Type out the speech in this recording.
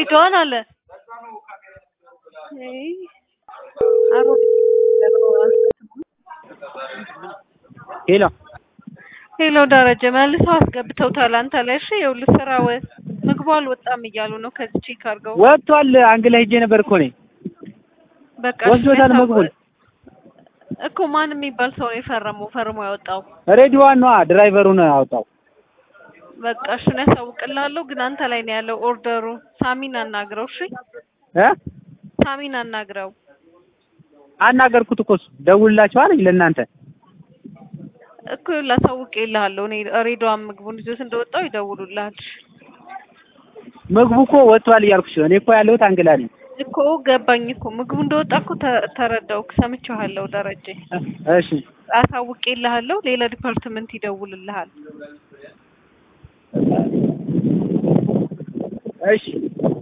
ሬዲዮን አለ አይ አሮጌ ሄሎ ሄሎ ደረጀ መልሰው አስገብተውታል አንተ ላይ እሺ ይኸውልህ ስራው ምግቡ አልወጣም እያሉ ነው ከዚህ ቼክ አድርገው ወጥቷል። አንግ ላይ ሄጄ ነበር እኮ እኔ በቃ ወስዶታል እሺ፣ ምግቡን። እኮ ማን የሚባል ሰው ነው የፈረመው ፈርሞ ያወጣው ሬዲዋን ነዋ ድራይቨሩ ነው ያወጣው። በቃ እሱን ያሳውቅልሃለሁ ግን አንተ ላይ ነው ያለው ኦርደሩ ሳሚን አናግረው እሺ እ ሳሚን አናግረው አናገርኩት እኮ እሱ ደውልላቸው አለኝ ለእናንተ እኮ ላሳውቅልሃለሁ እኔ ሬዲዮን ምግቡን ይዞት እንደወጣው ይደውሉልሃል ምግቡ እኮ ወጥቷል እያልኩሽ ነው። እኔ እኮ ያለሁት አንግላ ነኝ። እኮ ገባኝ እኮ ምግቡ እንደወጣ እኮ ተ- ተረዳሁክ ሰምቼዋለሁ ደረጀ እሺ አሳውቅልሃለሁ ሌላ ዲፓርትመንት ይደውልልሃል እሺ